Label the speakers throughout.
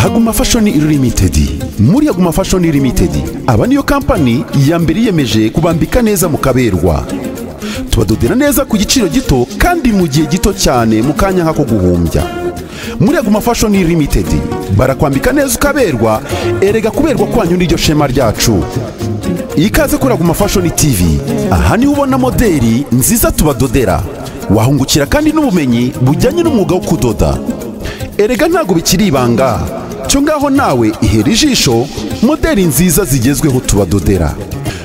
Speaker 1: haguma fashoni limited muri haguma fashoni limited aba niyo kampani ya mbere yiyemeje kubambika neza mu kaberwa tubadodera neza ku giciro gito kandi mu gihe gito cyane mu kanya nk'ako guhumbya muri aguma fashoni limited barakwambika neza ukaberwa erega kuberwa kwanyu n'iryo shema ryacu ikaze kuri aguma fashoni tv aha niho ubona moderi nziza tubadodera wahungukira kandi n'ubumenyi bujyanye n'umwuga wo kudoda erega ntabwo bikiri ibanga cyo ngaho nawe ihera ijisho moderi nziza zigezweho tubadodera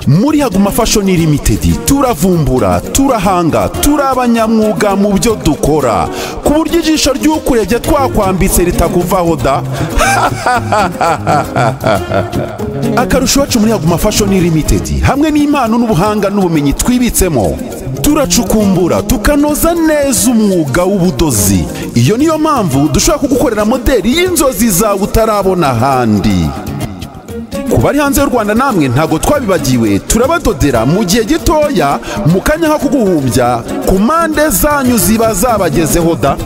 Speaker 1: muri haguma fashoni limitedi turavumbura turahanga turi abanyamwuga mu byo dukora ku buryo ijisho ry'ukurebye twakwambitse ritakuvaho da akarusho iwacu muri haguma fashoni limitedi hamwe n'impano n'ubuhanga n'ubumenyi twibitsemo turacukumbura tukanoza neza umwuga w'ubudozi iyo niyo mpamvu dushobora kugukorera moderi y'inzozi zawe utarabona ahandi ku bari hanze y'u rwanda namwe ntabwo twabibagiwe turabadodera mu gihe gitoya mu kanya nko kuguhumbya ku mpande zanyu ziba zabagezeho da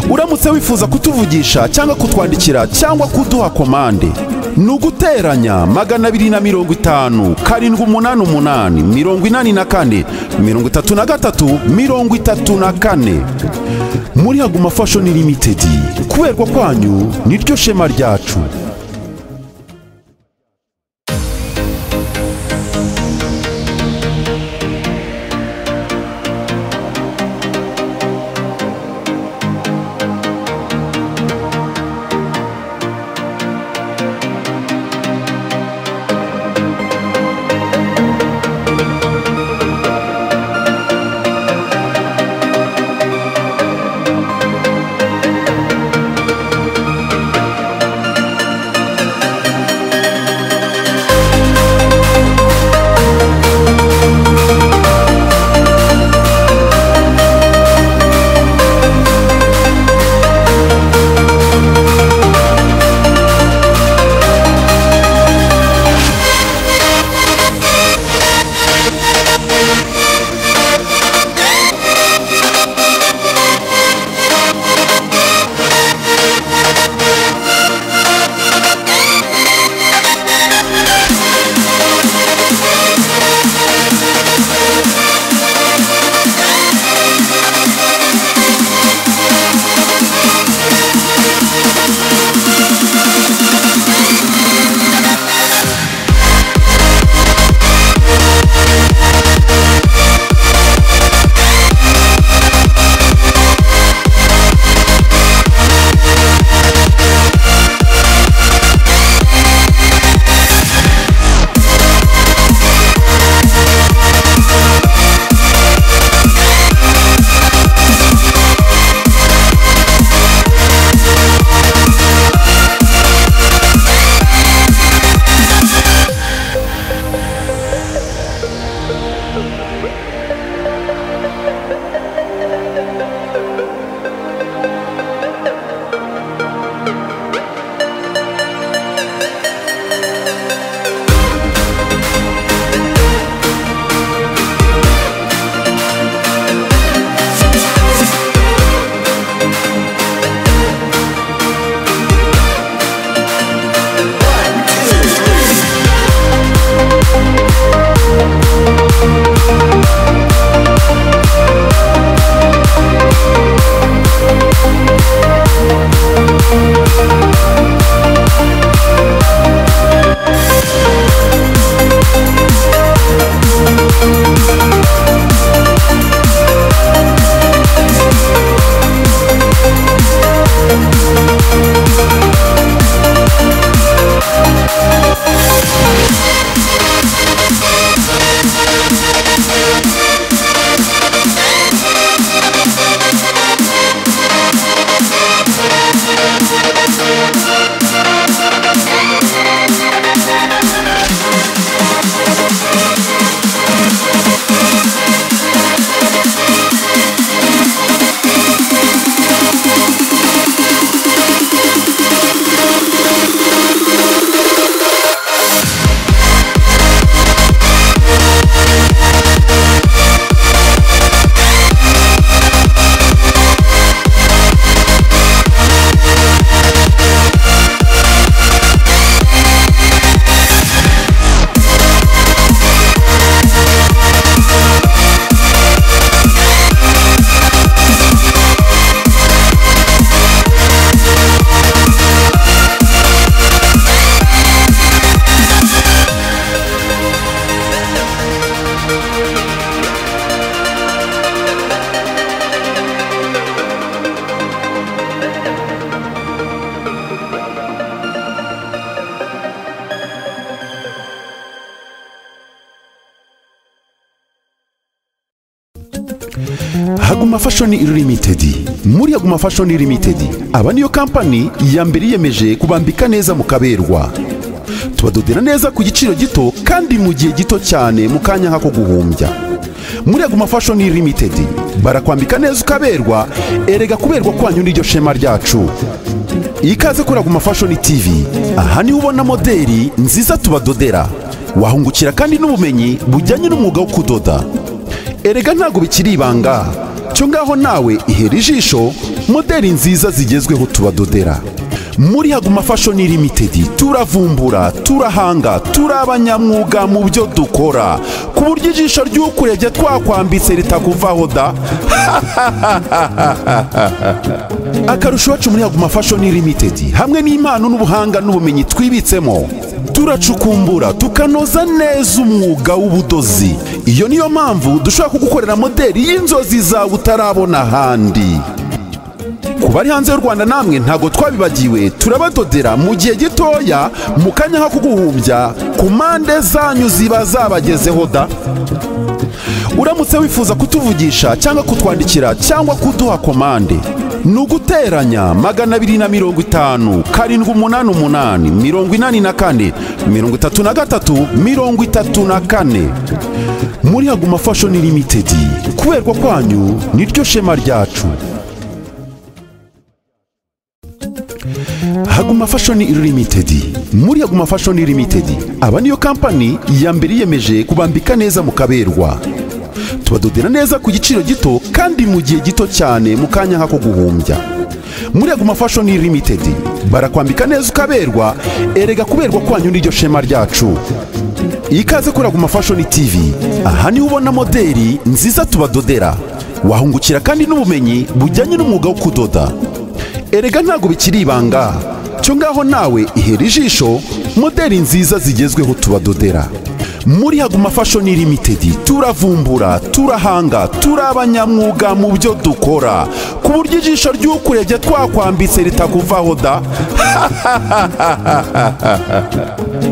Speaker 1: uramutse wifuza kutuvugisha cyangwa kutwandikira cyangwa kuduha komande ni uguteranya magana abiri na mirongo itanu karindwi umunani umunani mirongo inani na kane mirongo itatu na gatatu mirongo itatu na kane muri haguma fashoni limitedi kuberwa kwanyu niryo shema ryacu Guma Fashion Limited muri Guma Fashion Limited aba niyo kampani ya mbere yiyemeje kubambika neza mukaberwa tubadodera neza ku giciro gito kandi mu gihe gito cyane mu kanya nk'ako guhumbya muri Guma Fashion Limited barakwambika neza ukaberwa erega kuberwa kwanyu n'iryo shema ryacu ikaze kuri Guma Fashion TV aha niho ubona moderi nziza tubadodera wahungukira kandi n'ubumenyi bujyanye n'umwuga wo kudoda erega ntabwo bikiri ibanga cyo ngaho nawe ihera ijisho moderi nziza zigezweho tubadodera muri haguma fashion limited turavumbura turahanga turi abanyamwuga mu byo dukora ku buryo ijisho ry'ukurebye twakwambitse ritakuvaho da akarusho iwacu muri haguma fashion limited hamwe n'impano n'ubuhanga n'ubumenyi twibitsemo turacukumbura tukanoza neza umwuga w'ubudozi iyo niyo mpamvu dushobora kugukorera moderi y'inzozi zawe utarabona ahandi ku bari hanze y'u rwanda namwe ntabwo twabibagiwe turabadodera mu gihe gitoya mu kanya nko kuguhumbya ku mpande zanyu ziba zabagezeho da uramutse wifuza kutuvugisha cyangwa kutwandikira cyangwa kuduha komande ni uguteranya magana abiri na mirongo itanu karindwi umunani umunani mirongo inani na kane mirongo itatu na gatatu mirongo itatu na kane muri haguma fashoni limitedi kuberwa kwanyu niryo shema ryacu Haguma Fashion Limited muri Haguma Fashion Limited aba niyo kampani ya mbere yiyemeje kubambika neza mukaberwa tubadodera neza ku giciro gito kandi mu gihe gito cyane mu kanya nk'ako guhumbya muri Haguma Fashion Limited barakwambika neza ukaberwa erega kuberwa kwanyu n'iryo shema ryacu ikaze kuri Haguma Fashion TV aha niho ubona moderi nziza tubadodera wahungukira kandi n'ubumenyi bujyanye n'umwuga wo kudoda erega ntabwo bikiri ibanga cyo ngaho nawe ihera ijisho moderi nziza zigezweho tubadodera muri haguma fashion limited turavumbura turahanga turi abanyamwuga mu byo dukora ku buryo ijisho ry'ukurebye twakwambitse ritakuvaho da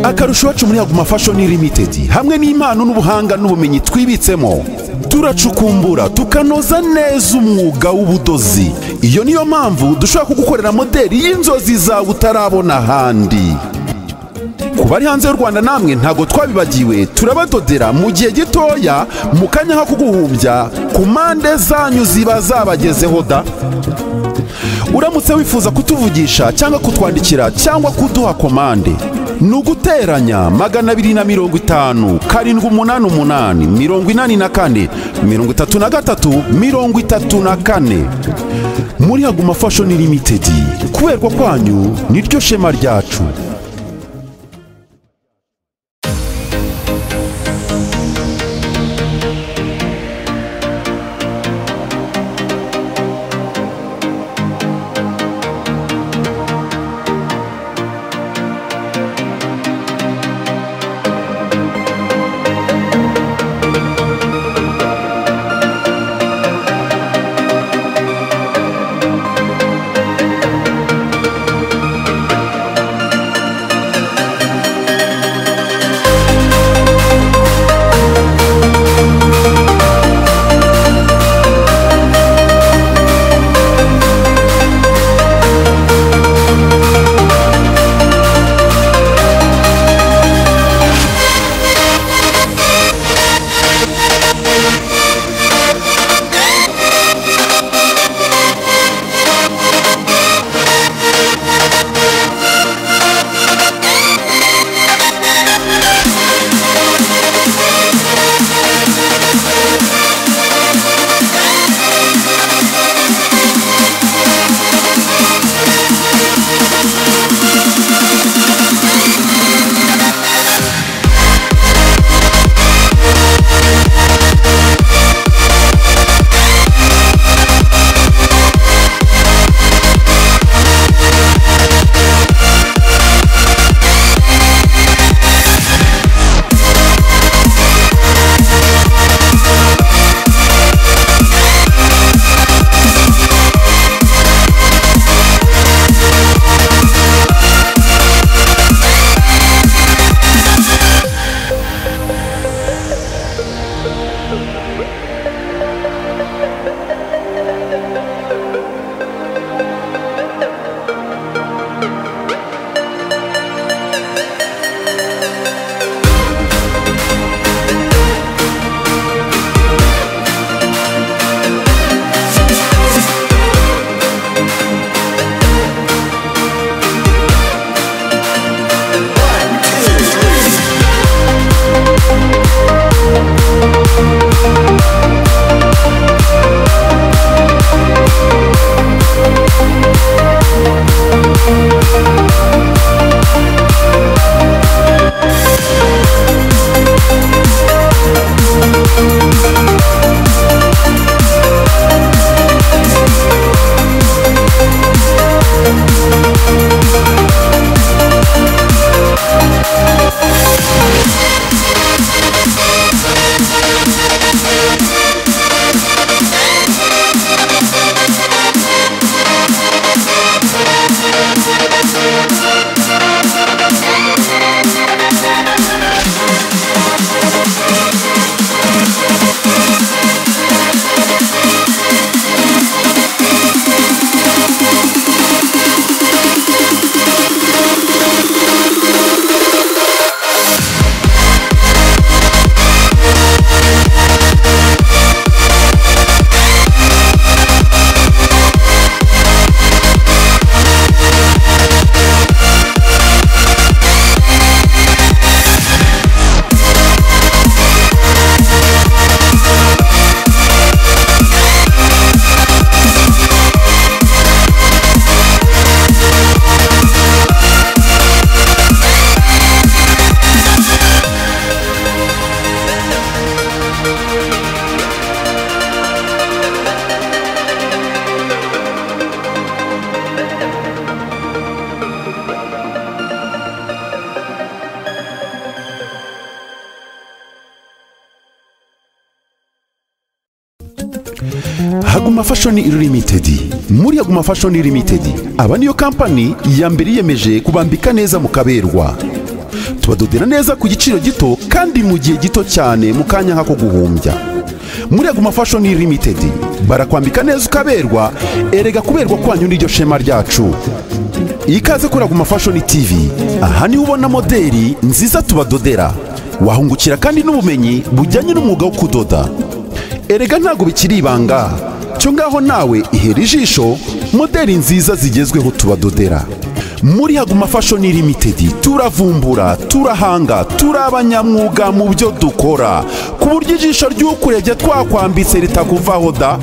Speaker 1: akarusho iwacu muri haguma fashion limited hamwe n'impano n'ubuhanga n'ubumenyi twibitsemo turacukumbura tukanoza neza umwuga w'ubudozi iyo niyo mpamvu dushobora kugukorera moderi y'inzozi zawe utarabona ahandi ku bari hanze y'u rwanda namwe ntabwo twabibagiwe turabadodera mu gihe gitoya mu kanya nk'ako guhumbya ku mpande zanyu ziba zabagezeho da uramutse wifuza kutuvugisha cyangwa kutwandikira cyangwa kuduha komande ni uguteranya magana abiri na mirongo itanu karindwi umunani umunani mirongo inani na kane mirongo itatu na gatatu mirongo itatu na kane muri haguma fashion limited kuberwa kwanyu niryo shema ryacu aguma fashoni limitedi muri aguma fashoni limitedi aba niyo kampani ya mbere yiyemeje kubambika neza mu kaberwa tubadodera neza ku giciro gito kandi mu gihe gito cyane mu kanya nk'ako guhumbya muri aguma fashoni limitedi barakwambika neza ukaberwa erega kuberwa kwanyu n'iryo shema ryacu ikaze kuri aguma fashoni tivi aha niho ubona moderi nziza tubadodera wahungukira kandi n'ubumenyi bujyanye n'umwuga wo kudoda erega ntabwo bikiri ibanga cyo ngaho nawe ihera ijisho moderi nziza zigezweho tubadodera muri haguma fashoni limitedi turavumbura turahanga turi abanyamwuga mu byo dukora ku buryo ijisho ry'ukurebye twakwambitse ritakuvaho da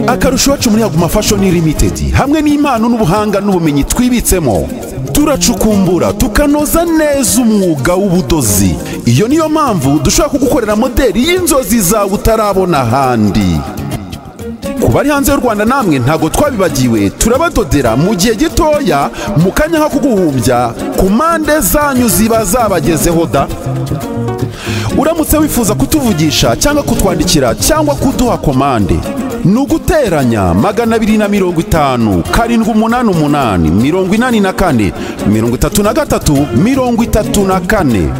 Speaker 1: akarusho iwacu muri haguma fashoni limitedi hamwe n'impano n'ubuhanga n'ubumenyi twibitsemo turacukumbura tukanoza neza umwuga w'ubudozi iyo niyo mpamvu dushobora kugukorera moderi y'inzozi zawe utarabona ahandi ku bari hanze y'u rwanda namwe ntabwo twabibagiwe turabadodera mu gihe gitoya mu kanya nko kuguhumbya ku mpande zanyu ziba zabagezeho da uramutse wifuza kutuvugisha cyangwa kutwandikira cyangwa kuduha komande ni uguteranya magana abiri na mirongo itanu karindwi umunani umunani mirongo inani na kane mirongo itatu na gatatu mirongo itatu na kane